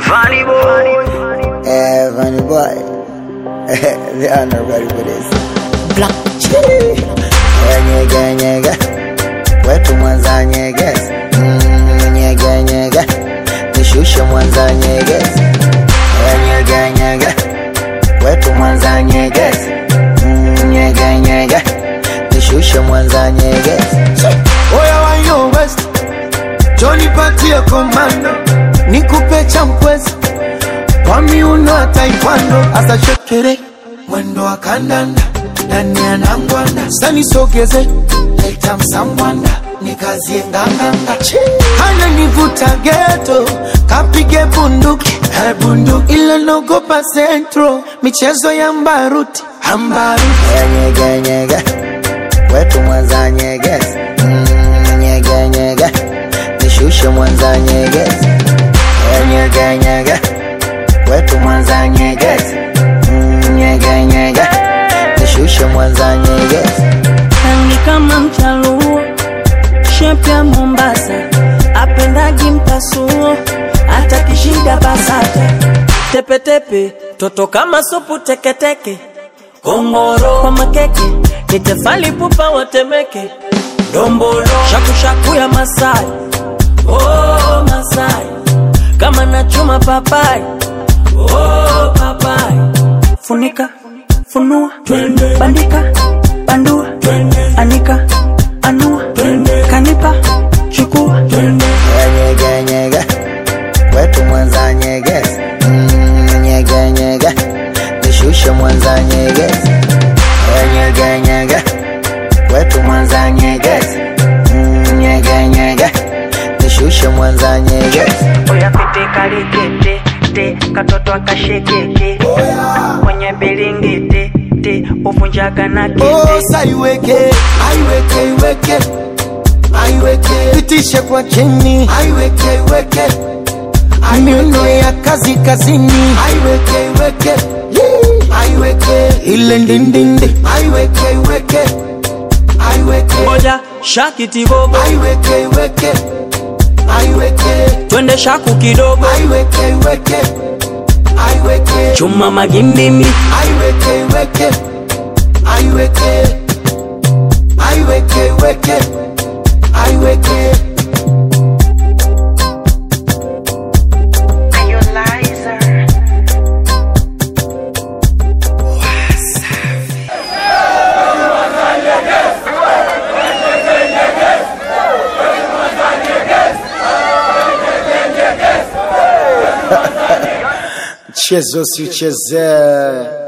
Funny boy. Eh, funny boy. they are not ready for this. Black Eh, Nyege nyege, wetu Mwanza nyegezi. Mm, nyege nyege, nishushe Mwanza nyegezi. Eh, Nyege nyege, wetu Mwanza nyegezi. Mm, nyege nyege, nishushe Mwanza nyegezi. Oya wa yo West, Johnny patie komando, nikupe champwezi kwa miuno ya taekwondo, asa shekere mwendo wa kandanda ndani ya nangwanda, sani sogeze leta msambwanda nikazie nganganga, hana nivuta geto kapige bunduki eh, bunduki ile nogopa centro michezo ya mbaruti ambaruti Eh, Nyege nyege, wetu Mwanza nyegezi. Mm, nyege nyege, nishushe Mwanza nyegezi. Eh, Nyege nyege, wetu Mwanza nyegezi. Mm, nyege nyege, nishushe Mwanza nyegezi. rangi kama mchaluo, shepu ya Mombasa, apendagi mpasuo, hata kishida basata, tepetepe, toto kama supu teketeke, kongoro kwa makeke, nitefali pupa watemeke, dombolo shakushaku ya Masai, oh Masai, kama nachuma papai, oh papai, funika funua bandika bandua anika anua kanipa chukua Eh, Nyege nyege, wetu Mwanza nyegezi. Mm, nyege nyege, nishushe Mwanza nyegezi. Eh, Nyege nyege, wetu Mwanza nyegezi. Mm, nyege nyege, nishushe Mwanza nyegezi. Oya pete kalikete te katoto akashekeke kwenye bilingiti te uvunjaga na kete Osa iweke, aiweke, iweke, aiweke, pitishe kwa chini, aiweke, iweke, miuno ya kazi kazini, aiweke, iweke, Yee. aiweke, ile ndindindi, aiweke, iweke, aiweke, moja shakiti bobo aiweke, iweke, aiweke, twende shaku kidogo aiweke, iweke, aiweke, chuma magimbimi aiweke, iweke, aiweke, aiweke, iweke, aiweke. Chezo si cheze